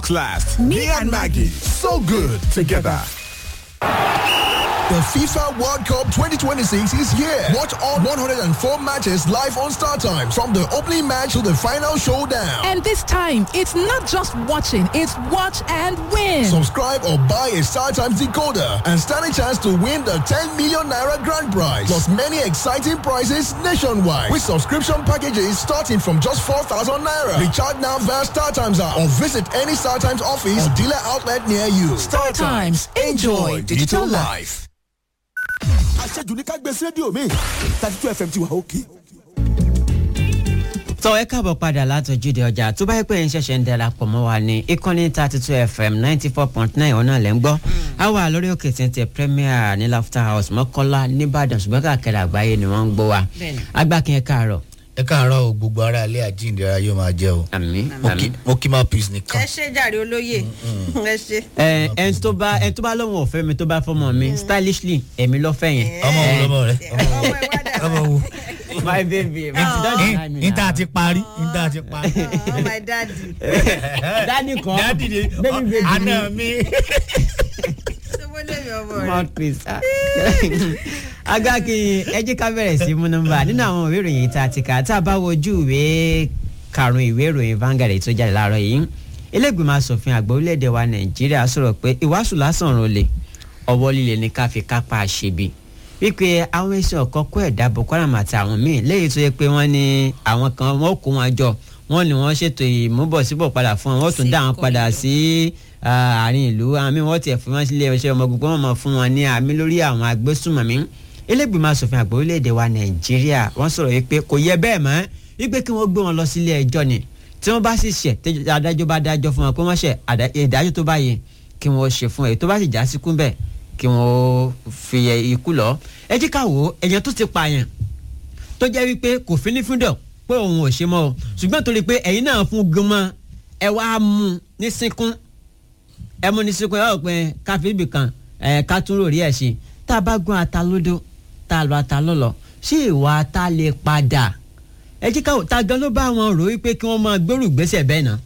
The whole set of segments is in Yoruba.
talks last. Me and Maggie, so good together. The FIFA World Cup 2026 is here. Watch all 104 matches live on Star Times from the opening match to the final showdown. And this time, it's not just watching, it's watch and win. Subscribe or buy a Star Times decoder and stand a chance to win the 10 million naira grand prize. Plus many exciting prizes nationwide with subscription packages starting from just 4,000 naira. Recharge now via Star Times app or visit any Star Times office or dealer outlet near you. Star Times, enjoy digital life. àṣejù ní ká gbé sí rédíò mi thirty two fm ti wà òkè. tọ́ ẹ káàbọ̀ padà látọjúde ọjà tó bá yẹ pé ẹ̀ ń ṣẹ̀ṣẹ̀ ń darapọ̀ mọ́ wa ní ìkànnì thirty two fm ninety four point nine ọ̀nà lẹ́ ń gbọ́ a wà lórí òkè tẹ̀ntẹ̀ premier ní laughter house mọ́kọ́lá nìbàdàn ṣùgbọ́n káàkiri àgbáyé ni wọ́n ń gbọ́ wa agbákin ẹ káàárọ̀. ẹ káàárọ̀ o gbogbo ara ilé àjíǹdera yóò máa jẹ́ o àmín Mo kí- mo kí máa peace nìkan. ẹ ṣe jàre olóye ẹ ṣe. ẹ ẹ tó bá ẹ tó bá lóun ò fẹ́ mi tó bá fọmọ mi stylishly èmi ló fẹ́ yẹn. ọmọ wo lọmọ rẹ ọmọ ẹ wá dà ọmọ wo. my baby my daddy ní tá a ti parí ní tá a ti parí. oh my daddy daddy kan dáàdì ni baby baby àná mi. ṣé mo lè mi ọmọ rẹ. mouthpiece ah. agbákin ẹ jẹ́ ká bẹ̀rẹ̀ sí mú nọ́mbà nínú àwọn ìwé ìròyìn tá a ti kà tá a bá wojú ìwé karùn-ún ìwé ìròyìn Vanguard èyí tó jáde láàárọ̀ yìí ilégbèmọ̀ asòfin àgbà orílẹ̀-èdè wa Nàìjíríà sọ̀rọ̀ pé ìwàásù lásán rò lè ọwọ́ líle ní ká fi kápá àṣebi wípé àwọn ẹṣin ọ̀kan kó ẹ̀dá Boko Haram àti àwọn míì léyìí tó yẹ pé wọ́n ní àwọn kan wọ́n kó wọn jọ wọ́n ní wọ́n ṣètò ìmúbọ̀síbọ̀ padà fún wọn wọ́n tún dá wọn padà sí ah, àárín ìlú àwọn míì wọ́n tiẹ̀ fún wọn sílé iṣẹ́ ọmọ gbogbo wọn mọ̀ fún wọn ní àmì lórí àwọn agbésùnmọ̀mí ilégbèmọ̀ asòfin àgbà orílẹ̀-èdè wa Nàìjíríà wọ́n sọ̀rọ̀ wípé kò yẹ bẹ́ẹ̀ mọ́ wípé kí wọ́n gbé wọn lọ sílé ẹjọ́ ni tí wọ́n bá sì ṣẹ̀ tí adájọ́ bá dájọ́ fún wọn pé wọ́n ṣẹ̀ àdá- ìdájọ́ tó bá yẹ kí wọ́n ṣe fún ẹ̀ tó bá sì já síkú bẹ́ẹ̀ kí wọ́n fi ẹ ikú lọ. ẹ jí ká wò ó ẹ̀yàn tó ti pààyàn tó jẹ́ wípé kò fi ní fúndọ̀ pé òun ò ṣe mọ́ o ṣùgbọ́n torí pé ẹ̀yin náà fún gan-an ẹ wá mú un ní sínkún ẹ mú ní sínkún ẹ wọ́n pé káfí ibì kan ẹ ká tún rò rí ẹ̀ ṣe tá a bá gún ata lódó tá a lọ ata lọ́lọ́ ṣé ìwà ata lè padà ẹ jí ká wò ta gan ló bá wọn rò wípé kí wọ́n máa gbèrú ìgbésẹ̀ bẹ́ẹ̀ náà.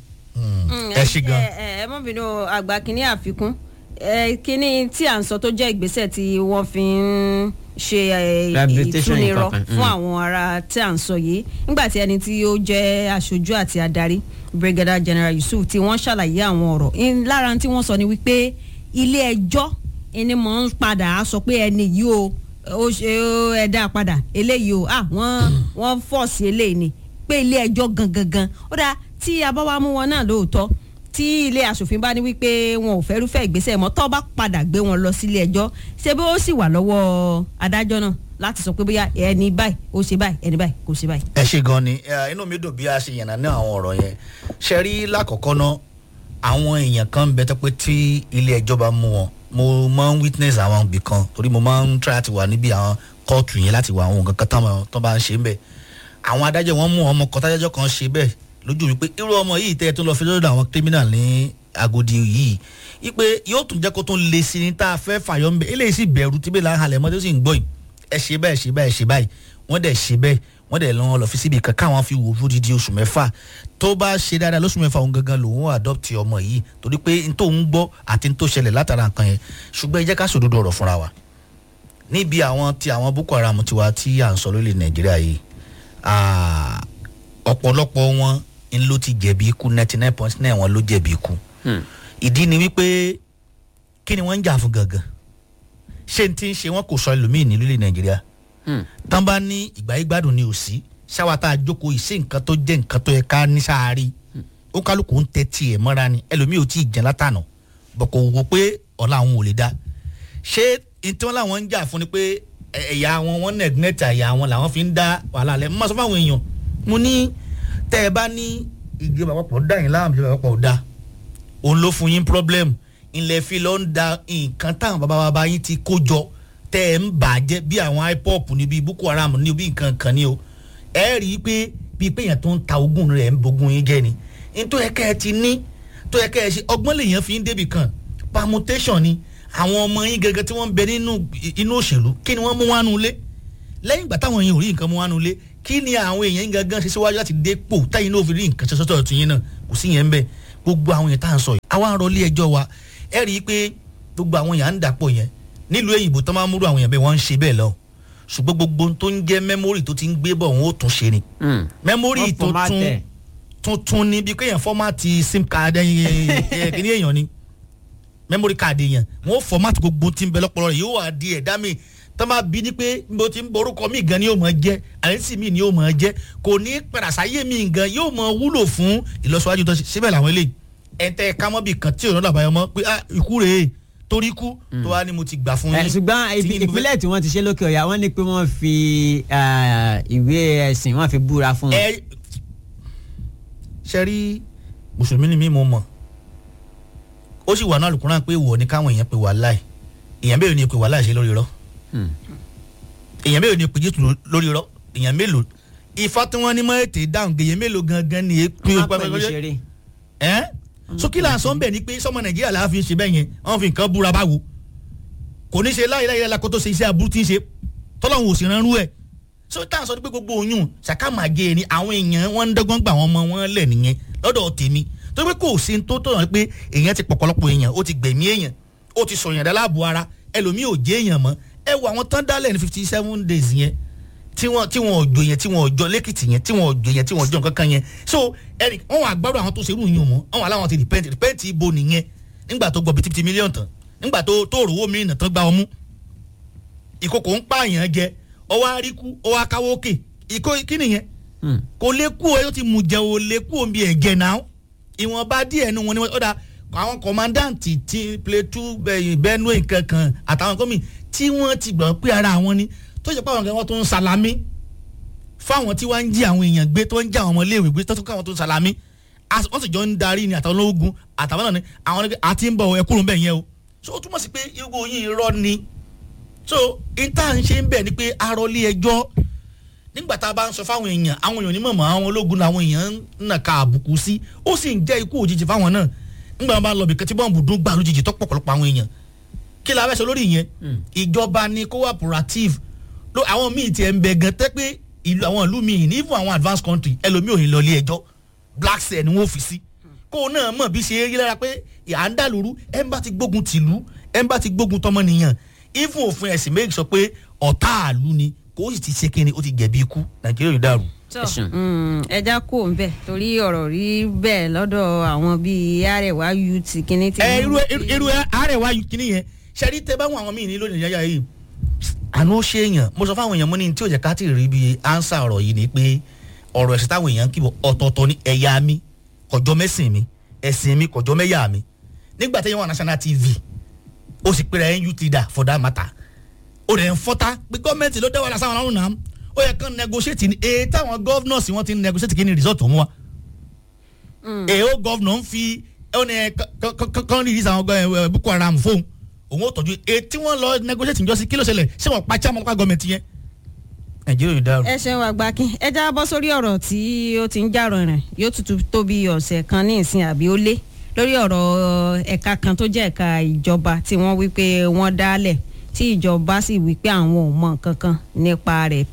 ẹ ṣí gan. ẹ ẹ mọ bínú àgbà kínní àfikún ẹ kínní tí à ń sọ tó jẹ́ ìgbésẹ̀ tí wọ́n fi ń ṣe ẹ, Rehabilitation ìtúnirọ nǹkan kan, fún mm. àwọn ará tí à ń sọ yìí nígbà tí ẹni tí ó jẹ́ aṣojú àti adarí brigadier general yusuf tí wọ́n ṣàlàyé àwọn ọ̀rọ̀ in- lára tí wọ́n sọ ni wípé ilé ẹjọ́ ẹni mọ̀ ń padà á sọ pé ẹni yìí o ó ṣe ó ẹ dá a padà eléyìí o ah wọ́n wọ́n fọ́ọ̀sì eléyìí ni pé ilé ẹjọ́ gangan gan ó dáa tí a bá wá mú wọn náà lóòótọ́ tí ilé asòfin bá ní wípé wọn ò fẹ́rúfẹ́ ìgbésẹ̀ mọ́ tó bá padà gbé wọn lọ sílé ẹjọ́ ṣé bí ó sì wà lọ́wọ́ adájọ́ náà láti sọ pé bóyá ẹni báyìí ó ṣe báyìí ẹni báyìí kò ṣe báyìí. ẹ ṣe gan ni ẹ, inú mi dùn bí a ṣe yànnà ní àwọn ọ̀rọ̀ yẹn ṣe rí lákọ̀ọ́kọ́ náà àwọn èèyàn kan ń bẹ tó pé tí ilé ẹjọ́ bá mú wọn mo máa ń witness àwọn ibì kan torí mo máa ń try láti wà níbi àwọn kóòtù yẹn láti wà àwọn nǹkan kan táwọn tó bá ń ṣe ń bẹ̀ àwọn adájọ́ wọn mú ọmọ kan tájọ́ kan ṣe bẹ́ẹ̀ lójú mi pé irú ọmọ yìí tẹ́ ẹ tó lọ fi lọ́dọ̀ àwọn criminal ní Agodi yìí ipe yóò tún jẹ́ kó tún le sí ní tá a fẹ́ fàyọ́ ń bẹ̀ eléyìí sì bẹ̀rù tí bẹ́ẹ̀ là ń halẹ̀ mọ́ tó sì ń gbọ́ yìí ẹ ṣe bẹ́ẹ̀ ṣe bẹ́ẹ̀ ṣe báyìí wọ́n dẹ̀ ṣe bẹ́ẹ̀ wọ́n dẹ̀ lọ́n lọ fi síbi kan káwọn fi wò fún dídí oṣù mẹ́fà tó bá ṣe dáadáa lóṣù mẹ́fà òun gangan lòun adopt ọmọ yìí torí pé n tó ń gbọ́ àti n tó ṣẹlẹ̀ látara nǹkan yẹn ṣùgbọ́n ẹ jẹ́ ká sòdodo ọ̀rọ̀ fúnra wa níbi àwọn ti àwọn Boko Haram tiwa tí à ń sọ lórí Nàìjíríà yìí ah, ọ̀pọ̀lọpọ̀ wọn ń ló ti jẹ̀bi ikú ninety nine point nine wọn ló jẹ̀bi ikú ìdí ni wípé kí ni wọ́n ń jà fún gangan ṣé n ti ń ṣe wọn kò sọ ẹlòmíì ní lórí Nàìjíríà tán bá ní ìgbà yìí gbádùn ni ò sí ṣáwa tá a jókòó yìí sí nǹkan tó jẹ́ nǹkan tó yẹ ká ní sáárì ó kálukú ń tẹ tiẹ̀ mọ́ra ni ẹlòmíì ò tí ì jẹ́ látànà bọ̀ kò wò pé ọ̀la àwọn ò lè dá ṣé n tí wọ́n láwọn ń jà fún ni pé ẹ- ẹ̀yà wọn wọ́n nẹ̀gínẹ́tì ẹ̀yà wọn làwọn fi ń dá wàhálà lẹ̀ mọ́ sọ fáwọn èèyàn mo ní tẹ́ ẹ bá ní ìjọba àpapọ̀ dá yín láàmú ìjọba àpapọ̀ dá òun ló fún yín problem ilẹ̀ fi lọ ń da nǹkan táwọn bàbá bàbá yín ti kó jọ tẹ́ ẹ ń bàjẹ́ bí àwọn ipop ní bíi boko haram ní bí nǹkan kan ní o ẹ rí i pé bíi pé èèyàn tó ń ta ogún rẹ̀ ń bogun yín jẹ́ ni n tó yẹ kẹ́ ẹ ti ní tó yẹ kẹ́ ẹ ṣe ọgbọ́n lèèyàn fi ń débì kan permutation ni àwọn ọmọ yín gẹ́gẹ́ tí wọ́n ń bẹ nínú inú òṣèlú kí ni wọ́n mú wánu lé lẹ́yìn ìgbà táwọn èèyàn ò rí nǹkan mú wánu lé kí ni àwọn èèyàn yín gangan ṣe síwájú láti dépò táyìn náà fi rí nǹkan ṣe sọ́tọ̀ ọ̀tún yín náà kò sí yẹn ń bẹ gbogbo àwọn yẹn tá à ń sọ yìí àwọn àwa ń rọ ilé ẹjọ́ wa ẹ rí i pé gbogbo àwọn èèyàn ń dàpọ̀ yẹn nílùú èyìnbó tó máa ń múrò àwọn èèyàn bẹ́ẹ̀ wọ́n ń ṣe bẹ́ẹ̀ lọ ṣùgbọ́n gbogbo ohun tó ń jẹ́ mẹ́mórì tó ti ń gbé bọ̀ wọn ó tún ṣe ni mẹ́mórì Wọ́n tó format tún ẹ̀. tuntun ni bí kéèyàn fọ́mátì sim card ẹ̀yìn kìíní èèyàn ni memory card èèyàn wọn ó fọ́mátì gbogbo tí ń bẹ lọ́pọ̀lọ́ rẹ̀ yóò wá di ẹ̀dá mi tó máa bí ni pé bó ti ń borúkọ mi gan ni yóò máa jẹ́ àyẹ̀sí mi ni yóò máa jẹ́ kò ní pẹ̀rẹ̀sáyé mi gan yóò máa wúlò fún ìlọsíwájú tó ṣe síbẹ̀ làwọn eléyìí ẹ̀ńtẹ́ kámọ́bì kan tí òun làbàyọ mọ́ pé ah, ikú rèé torí kú tó wá ní mo ti gbà fún ẹ yín ṣùgbọ́n tí ibi- mo fẹ́- ìpínlẹ̀ tí wọ́n ti ṣe lókè ọ̀yà wọ́n ní pé wọ́n fi ah, ìwé ẹ̀sìn wọ́n fi búra fún wọn. ẹ ṣe rí mùsùlùmí ni mí mo mọ̀ ó sì wà náà lùkúrán pé wọ̀ ní káwọn èèyàn pè wá láì èèyàn mélòó ni pè wá láì ṣe lórí irọ́ Hmm. èèyàn mélòó ni pè jésù lórí irọ́ èèyàn mélòó ifá tí wọ́n ní mọ́ ètè dáhùn èèyàn mélòó gangan ni èpè wọ́n á pè ní ṣeré. ẹ́ sókìlà sọ ń bẹ̀ ni pé sọmọ nàìjíríà la fi ń ṣe bẹ́ẹ̀ yẹn wọ́n fi nǹkan búra báwo kò ní ṣe láyé láyé la kó tó ṣe iṣẹ́ aburú tí ń ṣe tọ́lọ́hún ò sì ránrú ẹ̀ so tá à ń sọ pé gbogbo oyún ṣàkàmàgé ni àwọn èèyàn wọn ń dọ́gbọ́n gbà wọ́n mọ wọn lẹ̀ nìyẹn lọ́dọ̀ tèmi tó pé kò sí tó tọ̀nà pé èèyàn ti pọ̀pọ̀lọpọ̀ èèyàn ó ti gbẹ̀mí èèyàn ó ti sọ̀yàn dá láàbò ara ẹlòmíì ò jẹ́ èèyàn mọ́ ẹ wo àwọn tán dálẹ̀ ní fifty seven days yẹn tí wọn tí wọn ò jọ yẹn tí wọn ò jọ lẹ́kìtì yẹn tí wọn ò jọ yẹn tí wọn ò jọ nǹkan kan yẹn so ẹnì wọn wà gbọ́dọ̀ àwọn tó ṣerú yín mọ́ wọn wà láwọn ti repent repent ibo nìyẹn nígbà tó gbọ́ bìtìbìtì mílíọ̀nù tán nígbà tó tó rówó mìíràn tán gbá ọmú ìkòkò ń pààyàn jẹ ọwọ́ àríkú ọwọ́ akáwọ́ òkè ìkó kí nìyẹn Hmm. kò lè kú ọ yóò ti mú jẹ ò lè kú omi ẹ̀jẹ̀ náà ìwọ̀nba díẹ̀ nu wọn ni wọ́n ọ̀dà àwọn kọ̀mándáǹtì ti Plateau bẹ́ẹ̀, Benue kankan àtàwọn gómìn tí wọ́n ti gbọ́ pé ara àwọn ni tó ṣe pé àwọn kan wọ́n tó ń salami fáwọn tí wọ́n ń jí àwọn èèyàn gbé tó ń jí àwọn ọmọléèwé gbé tó tún káwọn tó ń salami As- wọ́n sì jọ ń darí ni àtàwọn ológun àtàwọn náà ni àwọn ni pé àti ń bọ̀ ẹkúrò bẹ́ẹ̀ yẹn o so ó túmọ̀ sí pé irú yìí irọ́ ni so ìta ń ṣe ń bẹ̀ ni pé arọlé ẹjọ́ nígbà tá a bá ń sọ fáwọn èèyàn àwọn èèyàn onímọ̀ àwọn ológun làwọn èèyàn ń nàka àbùkù sí ó sì ń jẹ́ ikú òjijì fáwọn náà nígbà wọn bá lọ bìkan tí bọ́ǹbù dún gbà lójijì tó pọ̀pọ̀lọpọ̀ àwọn èèyàn kí la fẹ́ sọ lórí ìyẹn ìjọba ni cooperative ló àwọn míì tiẹ̀ ń bẹ gan tẹ́ pé ìlú àwọn ìlú míì ní fún àwọn advanced country ẹlòmíì ò ní lọ ilé ẹjọ́ black cell ni wọ́n fi sí kó o náà mọ̀ bí ṣe rí lára pé à ń dàlúrú ẹ̀ ń bá ti gbógun tìlú ẹ̀ ń bá ti gbógun tọmọnìyàn even òfin ẹ̀sìn méjì sọ pé ọ̀tá àlú ni kó o sì ti ṣe kíni ó ti jẹ̀bi ikú nàìjíríà yóò dàrú. tọ Ẹ̀sùn. mm, ẹja kò ń bẹ torí ọ̀rọ̀ rí bẹ́ẹ̀ lọ́dọ̀ àwọn bíi arẹwà youth kínní tí. ẹ irú irú irú àárẹ̀wá kìíní yẹn ṣẹ́rí tẹ báwọn àwọn míì ní lónìí yáyà yìí àná ó ṣe èèyàn mo sọ fáwọn èèyàn mo ní tí ò jẹ́ ká ti rí bí ánsà ọ̀rọ̀ yìí ni pé ọ̀rọ̀ ẹ̀sìn táwọn èèyàn ń kíbọ̀ ọ̀tọ̀ọ̀tọ̀ ní ẹ̀yà mi kọjọ́ mẹ́sìn mi ẹ̀sìn mi kọjọ́ mẹ́yà mi nígbà tí yẹn wà national tv ó sì pèrè ẹ̀ youth leader for that matter ó rẹ̀ ń fọ́tá pé gọ́ọ̀mẹ̀ntì ló dẹ́wọ́ lásán ọ̀run náà ó yẹ kán negotiate ní èyí táwọn governors wọn ti ń negotiate kí ni result òun wa èyí ó governor ń fi ó ní kán release àwọn gọ- ẹ, boko haram fóun òun ó tọ́jú èyí tí wọ́n lọ negotiate njọ́sí kí ló ṣẹlẹ̀ ṣé wọ́n pa chairman local government yẹn nàìjíríà yóò dàrú. ẹ ṣeun àgbákin ẹ já bọ́ sórí ọ̀rọ̀ tí ó ti ń jà rìnrìn yóò tutù tó bí ọ̀sẹ̀ kan ní ìsìn àbí ó lé lórí ọ̀rọ̀ ẹ̀ka kan tó jẹ́ ẹ̀ka ìjọba tí wọ́n wí pé wọ́n dálẹ̀ tí ìjọba sì wí pé àwọn ò mọ nǹkan kan nípa rẹ̀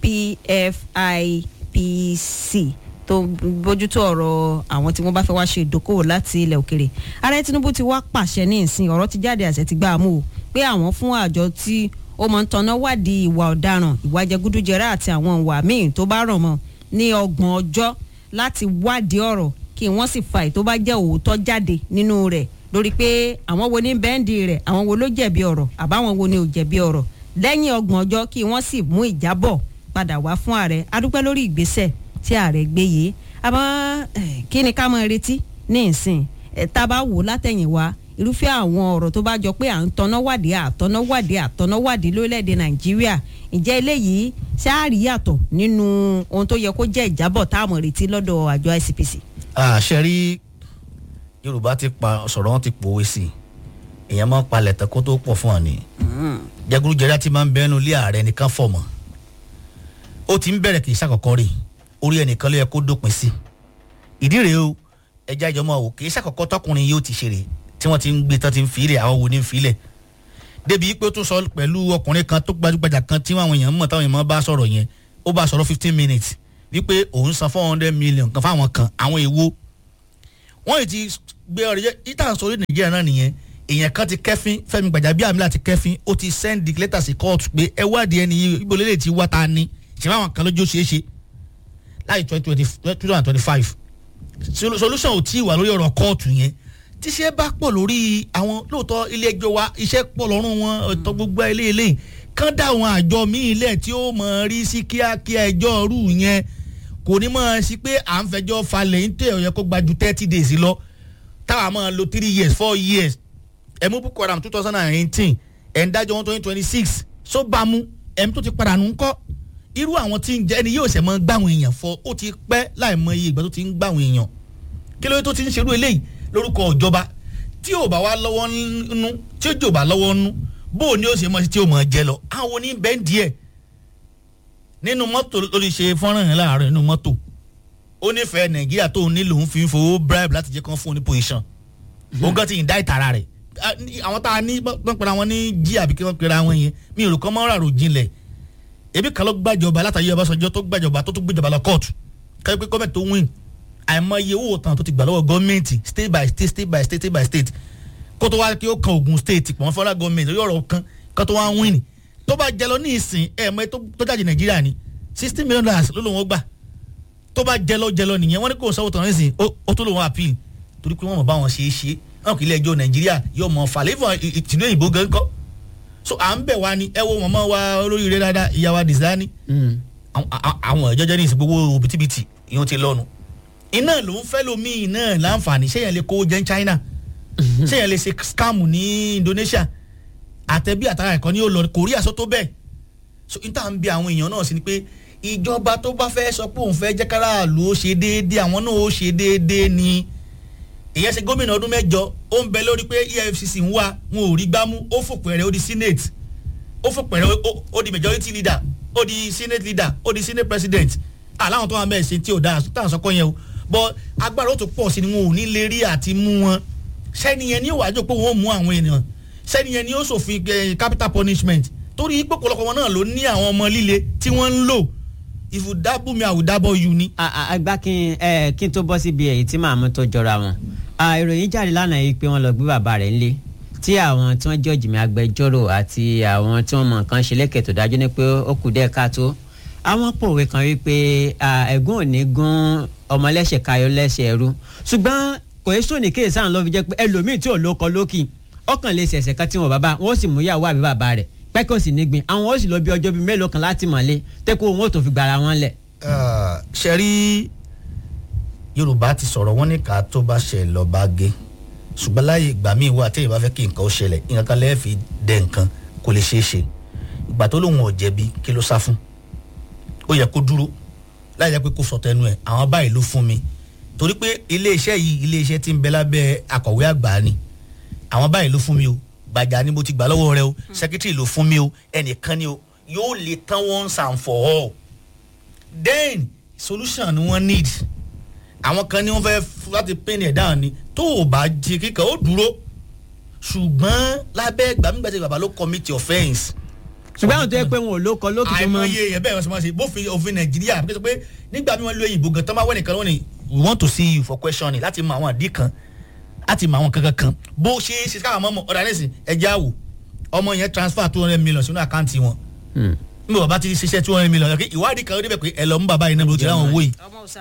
PFIPC tó bójútó ọ̀rọ̀ àwọn tí wọ́n bá fẹ́ wá ṣe ìdókòwò láti ilẹ̀ òkèrè ààrẹ tinubu ti wá pàṣẹ ní ìsìn ọ̀rọ̀ ti jáde àṣẹ ti gbà á mú o pé àwọn fún àjọ tí ó mọ̀ ń tanná wádìí ìwà ọ̀daràn ìwà jẹgúdújẹrá àti àwọn ìwà míì tó bá rọ̀ mọ́ ní ọgbọ̀n ọjọ́ láti wádìí ọ̀rọ̀ kí wọ́n sì fa ètò bá jẹ́ òótọ́ jáde nínú rẹ̀ lórí pé àwọn wo ní bẹ́ńdì rẹ̀ àwọn wo ló jẹ̀bi ọ̀rọ̀ àbáwọn wo ni ò jẹ̀bi ọ̀rọ̀ lẹ́yìn ọgbọ̀n ọjọ́ kí wọ́n sì mú ìjábọ̀ padà wá fún ààrẹ adúpẹ́ lórí ìgbésẹ̀ tí ààrẹ gbé yìí àmọ́ eh, kí ni ká máa retí ní ìsìn Eh, tá a bá wò látẹ̀yìn wá irúfẹ́ àwọn ọ̀rọ̀ tó bá jọ pé à ń tọ́nà wádìí àtọ́nà wádìí àtọ́nà wádìí lórílẹ̀‐èdè nàìjíríà ǹjẹ́ eléyìí ṣáàrí yàtọ̀ nínú ohun tó yẹ kó jẹ́ ìjábọ̀ tá a mọ̀ retí lọ́dọ̀ àjọ ICPC. àṣẹ rí yorùbá ti pa sọ̀rọ̀ wọn ti pòwe sí i èèyàn máa ń palẹ̀ tán kó tó pọ̀ fún ọ ni jẹgúrújẹrá ti máa ń bẹnu ilé ààrẹ nìkan fọ̀ mọ́ ó ti ń bẹ̀rẹ̀ kì í ṣàkọ́kọ́ rè orí ẹnìkan ló yẹ kó dópin sí ìdí rèé o ẹja ìjọba wò kì í ṣàkọ́kọ́ tọkùnrin yóò ti ṣe rè tí wọ́n ti ń gbé tán ti ń filẹ̀ àwọn wo ni ń filẹ̀ débi pé ó tún sọ pẹ̀lú ọkùnrin kan tó gbajúgbajà kan tí àwọn èèyàn mọ̀ táwọn èèyàn bá sọ̀rọ̀ yẹn ó bá sọ̀rọ̀ fifteen minutes wípé òun san four hundred million kan fáwọn kan àwọn èèwo wọ́n yìí ti gbé ọ̀rẹ́ jẹ́ ìtàn sórí nàìjíríà náà nìyẹn èèyàn kan ti kẹ́fín fẹ́mi gbàjábíàmílà ti kẹ́fín ó ti send letter sí court pé ẹ wádìí ẹni yìí ibo lélẹ̀ tí wá ta ni ṣe báwọn kan lójú ṣeé ṣe láì twenty twenty twenty five solution ò tí ì wà lórí ọ̀rọ̀ kóòtù yẹn tíṣẹ́ bá pọ̀ lórí àwọn lóòótọ́ ilé ẹjọ́ wa iṣẹ́ pọ̀ lọ́rùn wọn ọ̀tọ̀ gbogbo ilé eléyìí kán dá àwọn àjọ míì lẹ̀ tí ó mọ̀ rí sí kíákíá ẹjọ́ rú yẹn kò ní mọ̀ sí pé à ń fẹjọ́ falẹ̀ ń tẹ̀ ọ̀yẹ́ kó gba ju thirty days lọ táwa máa lo three years four years ẹ̀mú boko haram two thousand and eighteen ẹ̀ ń dájọ́ one twenty twenty six só bá mú ẹ̀mú tó ti padà nù ń kọ́ irú àwọn tí ń jẹ́ ẹni yóò ṣẹ̀ mọ́ gbàwọn èèyàn fọ ó ti pẹ́ láì mọ iye ìgbà tó ti ń gbàwọn èèyàn kí ló dé tó ti ń ṣerú eléyìí lórúkọ ìjọba tí ò bá wá lọ́wọ́ nú tí ó jò bá lọ́wọ́ nú bó o ní ó ṣe mọ́ sí tí ó mọ̀ jẹ lọ àwọn oní bẹ́ẹ̀ díẹ̀ nínú mọ́tò lórí ṣe fọ́nrán yẹn láàárọ̀ nínú mọ́tò ó nífẹ̀ẹ́ nàìjíríà tó ní lòun fi ń fowó bribe láti jẹ́ kán fún un ní position òun kan ti ń dá ìtara rẹ̀ àwọn tá a ní wọ́n pera wọn ní jí àbí kí wọ́n pera wọn yẹn mi ò rò kọ́ mọ́ ràrò jinlẹ̀ ebi kan ló gbàjọba látàyè ọbaṣọjọ tó gbàjọba tó tún gbèjọba lọ kóòtù kẹ́kẹ́ pé gọ́ọ̀mẹ̀ntì tó win àìmọye owó tán tó ti gbà lọ́wọ́ gọ́ọ̀mẹ̀ntì state by state state by state state by state kó tó wá kí ó kan Ògùn state pọ̀ fọ́nrán gọ́ọ̀mẹ̀ntì lórí ọ̀rọ̀ kan kó tó wá win tó bá jẹ lọ ní ìsìn ẹ̀ mọ́ tó jáde Nàìjíríà ni sixty million dollars ló lòun ó gbà tó bá jẹ lọ jẹ lọ nìyẹn wọ́n ní kò sọ́wọ́ tán nísìn ó tó lòun appeal torí pé wọ́n mọ̀ bá wọn ṣe é ṣe wọn kì í lẹ́jọ́ Nàìjíríà yóò mọ̀ fàlẹ́fọ̀ ìtìlú òyìnbó gan kọ́ so à ń bẹ̀ wá ni ẹ wo mọ̀mọ́ wa olóríire dáadáa ìyá wa Dizani àwọn ìjọjọ́ ní ìsìn gbogbo òbítíbitì ìyẹn ti lọ́nu iná ló ń fẹ́ lomi iná láǹfààní ṣé yẹn lè kó jẹ́ China ṣé yẹn lè ṣe scam ní Indonesia àtẹ̀bí àtàrà ẹ̀kọ́ ní ó lọ Korea sọ tó bẹ́ẹ̀ so n tà ń bi àwọn èèyàn náà sí ni pé ìjọba tó bá fẹ́ sọ pé òun fẹ́ jẹ́ káràlú ó ṣe déédéé àwọn náà ó ṣe déédéé ni ìyẹn ṣe gómìnà ọdún mẹ́jọ ó ń bẹ lórí pé EFCC ń wá wọn ò rí gbámú ó fòpẹ̀rẹ̀ ó di senate ó fòpẹ̀rẹ̀ ó di majority leader ó di senate leader ó di senate president aláwọn tó wà mẹ́ẹ̀ ṣe tí ò dáa táwọn sọkọ yẹn o bọ́ agbára ó tún pọ̀ sí ni wọn ò ní lè rí àti mú wọn sẹ́ni yẹn ní ó wájú pé wọ́n mú àwọn ènìyàn sẹ́ni yẹn ní ó ṣòfin capital punishment torí pọ̀pọ̀lọpọ̀ wọn náà ló ní àwọn ọmọ líle tí wọ́n ń lò if you dábò mi I will dábò you ni. àgbà kí n kí n tó bọ́ síbi èyí tí màmú tó jọra wọn ìròyìn jáde lánàá yìí pé wọ́n lọ gbé bàbá rẹ̀ ńlé tí àwọn tí wọ́n jẹ́ òjìmí agbẹjọ́rò àti àwọn tí wọ́n mọ̀ nǹkan ṣe lẹ́kẹ̀ tó dájú ní pé ó kù díẹ̀ káàtó àwọn pòwe kan wípé ẹ̀gún òní gún ọmọlẹ́sẹ̀ kayọ lẹ́sẹ̀ ẹrú ṣùgbọ́n kò é sóni kéè sáà lọ́ fi jẹ́ pé ẹlòmíì tí ò lóko lókì ọkàn lè ṣẹ̀ṣẹ̀ kan tí wọn bàbá wọn ó sì mú yàwó àbí bàbá rẹ̀ pẹ́kọ̀ sì nígbìn àwọn ó sì lọ bí ọjọ́ bíi mélòó kan láti mọ̀lé tẹ́kọ̀ wọn ò tó fi gbàrà wọn lẹ̀. ṣe rí yorùbá ti sọ̀rọ̀ wọn ní ká tó bá ṣe lọ bá gé ṣùgbọ́n láyé ìgbà míì wà téèyàn bá fẹ́ kí nǹkan ó ṣẹlẹ̀ nǹkan kan lẹ́ẹ̀ fi dẹ nǹkan kò lè ṣeé ṣe ìgbà tó lóun ò jẹ̀bi kí ló sá fún ó yẹ kó dúró láì jẹ́ pé kó sọ tẹnu ẹ̀ àwọn báyìí ló fún mi torí pé iléeṣẹ́ yìí iléeṣẹ́ tí ń bẹ lábẹ́ akọ̀wé àgbà ni àwọn báyìí ló fún mi o gbàjà ni mo ti gbà lọ́wọ́ rẹ o secretary ló fún mi o ẹnìkan ni o yóò lè tán once and for all then solution ni wọ́n need àwọn kan ní wọ́n fẹ́ láti pín ẹ̀ dáhùn ni tó o bá jí kíkà ó dúró ṣùgbọ́n lábẹ́ gbàmígbàtí bàbá ló commit offence. ṣùgbọ́n àwọn tó yẹ pé wọn ò lóko lókì tó mọ. àìmọye èèyàn bẹ́ẹ̀ wọ́n sọ ma ṣe bófin òfin nàìjíríà bí wọ́n sọ pé nígbà mi wọ́n lo òyìnbó gan tán máa wẹ́ nìkan wọ́n ní we want to see you for questioning láti mọ àwọn àdí kan láti mọ àwọn kankan kan bó ṣe é ṣe káwọn ọmọ ọ̀dà nísìn ẹja wò ọmọ yẹn transfer two hundred million sínú àkáǹtì wọn níbo bàbá ti ṣiṣẹ́ two hundred million ìwádìí kan ó débẹ̀ pé ẹ lọ mú bàbá yìí náà ló ti ráwọn owó yìí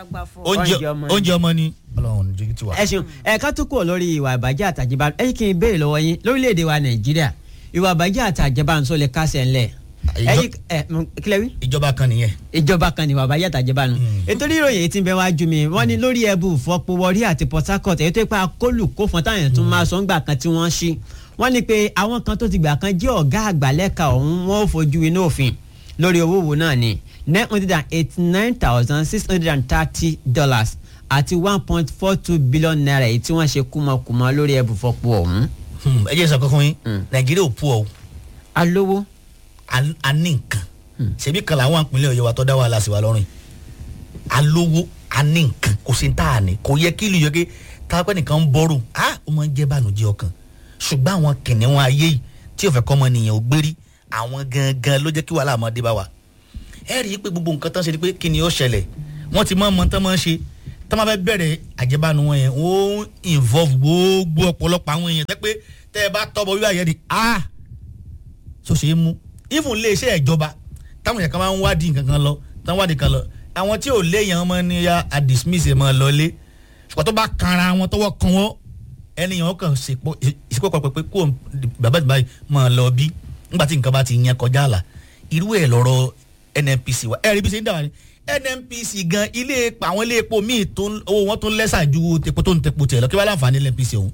oúnjẹ ọmọ ni ọlọ́run ní ti wà. ẹ ṣeun ẹ̀ka tó kúrò lórí ìwà ìbàjẹ́ àtàjẹbá ẹ kí n béèrè lọ́wọ́ yín lórílẹ̀‐èdè wa nàìjíríà ìwà ìbàjẹ́ àtàjẹbá ń sọ lè kásẹ̀ ńlẹ̀ ẹyí ẹ kílẹ̀ wí. ìjọba kan nìyẹn. ìjọba kan ní ìwà ìbàjẹ́ àtàjẹbá nu. ètò ìròyìn èyí tí ń bẹ wá ju mi wọ́n ní lórí ẹbù fọpọwọrí àti port harcourt èyí tó pa kólù kó fún táyà tún máa sọ ńgbà kan tí wọ́n ṣí wọ́n ní pé àwọn kan tó ti gbà kan jẹ́ ọ̀gá àgbà lẹ́ka ọ̀hún wọ́n ò fojú inú òfin lórí owó wo náà ni nine hundred and eighty nine thousand six hundred and thirty dollars àti one point four two billion naira èyí tí wọ́n ṣe kúmọkùmọ lórí ẹbù fọpọ ọ̀hún. ẹ jẹ́ sọ kankan yín nàìjíríà ò pu ọ́. alówó. a ní nǹkan ṣebí kan làwọn àpínlẹ̀ ọ̀yọ́ wa tó dá wàhálà sí wa lọ́rùn yìí alówó a ní nǹkan kò sí tá a ní kò yẹ kí ìlú yẹ kí táwọn nìkan ń bọ́rù á ó máa ń jẹ́ bànújẹ́ ọkàn ṣùgbọ́n àwọn kìnìún ayé yìí tí ò fẹ́ kọ́ ọmọ nìyẹn ò gbérí àwọn gangan ló jẹ́ kí wàhálà máa dé bá wa ẹ rí i pé gbogbo nǹkan tán ṣe ni pé kí ni ó ṣẹlẹ̀ wọ́n ti mọ ọmọ tán máa ń ṣe tá máa fẹ́ bẹ̀rẹ̀ àjẹbánu wọn yẹn wọ́n involve gbogbo ọ̀pọ̀lọpọ̀ àwọn èèyàn tẹ́ pé tẹ́ ẹ bá tọ́ bọ wíwá yẹn ni ah so ṣe é mú even lé iṣẹ́ ìjọba táwọn èèyàn kan máa ń wádìí nǹkan kan lọ táwọn wádìí kan lọ àwọn tí ò léèyàn ọmọ ní ya a dismiss ẹ̀ mọ́ lọ lé ṣùgbọ́n tó bá kanra wọn tọwọ́ kan wọ́n ẹnìyàn kàn ìsìnkú pàpẹ́ pé kó bàbá ìbá yìí mọ́ lọ bí nígbà tí nǹkan bá ti yẹn kọjá àlà irú ẹ̀ lọ́rọ̀ nnpc wa ẹ̀rí bí ṣe ń dà wá ní nnpc gan ilé epo àwọn ilé epo míì tó owó wọn tó lẹ́sà ju tepo tó ń tepo tiẹ̀ lọ kí wọ́n láǹfààní nnpc ọ̀hún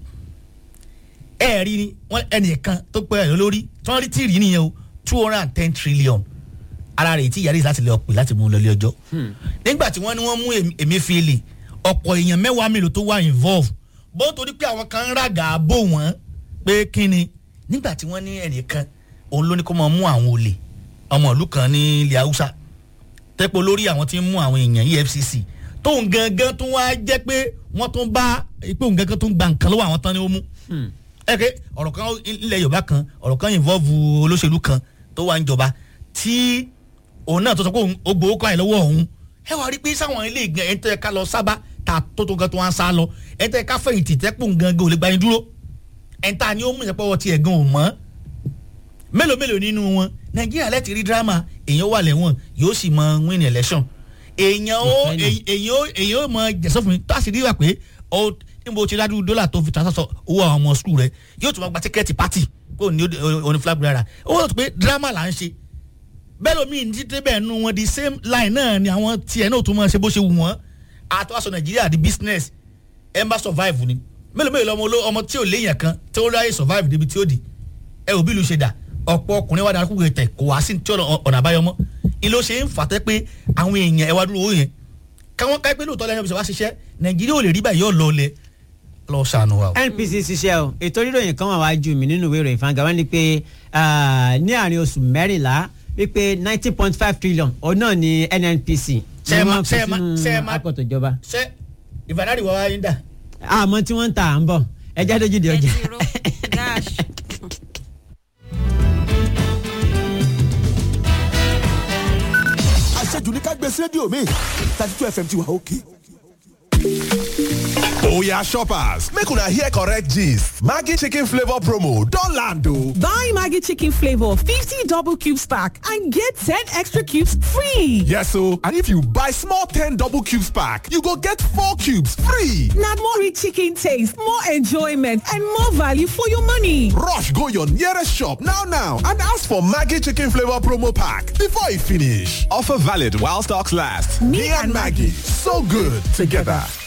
ẹ rí ni wọn ẹnìkan tó pẹ́ ẹ̀ lórí tí wọ́n rí tí rí nìyẹn o two hundred and ten trillion ara rẹ̀ tí yàrá láti lè ọ̀pẹ láti mú un lọlé ọjọ́ nígbà tí wọ́n ní wọ́n mú Emefiele ọ̀pọ̀ èèyàn mẹ́wàá mélòó tó wà involve bó torí pé àwọn kan ń ràgà bò wọ́n pé kí ni nígbà tí wọ́n ní ẹnìkan òun ló ní kó máa mú àwọn olè ọmọ ìlú kan ní ilẹ̀ haúsá tẹ́pọ̀ lórí àwọn tí ń mú àwọn èèyàn EFCC tóun gangan tó wá jẹ́ pé wọ́n tún bá pé òun gangan tó ń gba nǹkan lọ́wọ́ àwọn tán ni ó mú ẹ̀kẹ́ ọ̀rọ̀ kan ilẹ̀ yorùbá kan ọ̀rọ̀ kan involve olóṣèlú kan tó wà ń jọba tí òun náà tó sọ pé ó gbowó kọ́ ẹ̀ lọ́wọ́ òun ẹ wá rí pé sáwọn ilé ìgbẹ́ ẹ̀ ń tẹ́ ká lọ sábà ta tó tó gan tó wá ń sá lọ ẹ̀ ń tẹ́ ká fẹ̀yìntì tẹ́pọ̀ gangan ò lè gba yín dúró ẹ̀ ń ta ni ó mú ìyẹ̀pọ̀ tiẹ̀ gan ò mọ́ mélòó mélòó nínú wọn nàìjíríà lẹ́tì rí dírámà èèyàn wà lẹ́wọ̀n yóò sì mọ win election èèyàn ó èèyàn ó èèyàn ó mọ jẹ̀sọ́ fún mi tó a sì rí wà pé ó níbo ṣe dájú dọ́là tó fi transfer owó àwọn ọmọ skul rẹ yóò tún máa gba tíkẹ́ẹ̀tì pátì kó ní oní flag bearer ó wọ́n tó pé dírámà là ń ṣe bẹ́ẹ̀ lómi ní títí bẹ́ẹ̀ nu wọn the same line náà ni àwọn tiẹ̀ náà tún máa ṣe bó ṣe wù wọ́n àtọ́wàsọ nàìjíríà di business ẹ̀ ń bá survive ni mélòó mélòó ọmọ ọmọ tí ò léèyàn kan tí ó ráyè survive débi tí ó di ẹ ò bí lu ṣe dà ọ̀pọ̀ ọkùnrin wà dára kúkú tẹ̀ kò wá sí tí ọ̀nà àbáyọ mọ́ ilé ó ṣe ń fà tẹ́ pé àwọn èèyàn ẹ wá dúró owó yẹn káwọn ká pé lóòótọ́ lẹ́nu ìṣẹ̀wá ṣiṣẹ́ nàìjíríà ò lè rí báyìí yóò lọ lẹ lọ ṣàánú wa. npc ṣiṣẹ́ o ètò ríròyìn kan wà wájú mi nínú ìwé ìròyìn fanga wọn ni pé ní àárín oṣù mẹ́rìnlá wípé nineteen point five trillion òun náà ni nnpc ṣe é ma ṣe é ma ṣe é ma akọ̀tọ̀ ìjọba. ṣe ìbàdàrí wa wáyé ń dà. àmọ́ tí wọ́n ń ta à ń bọ̀ ẹja dójú di ọjà. ẹ ti ro gáàsì. àṣejù ní ká gbé sí rédíò mi thirty two fm ti wà òkè. Oya shoppers, make una hear correct gist. Maggie chicken flavor promo don land o. Buy Maggie chicken flavor 50 double cubes pack and get 10 extra cubes free. Yes o, and if you buy small 10 double cubes pack, you go get 4 cubes free. Na more rich chicken taste, more enjoyment and more value for your money. Rush go your nearest shop now now and ask for Maggie chicken flavor promo pack before e finish. Offer valid while stocks last. Me and Maggie, so good together.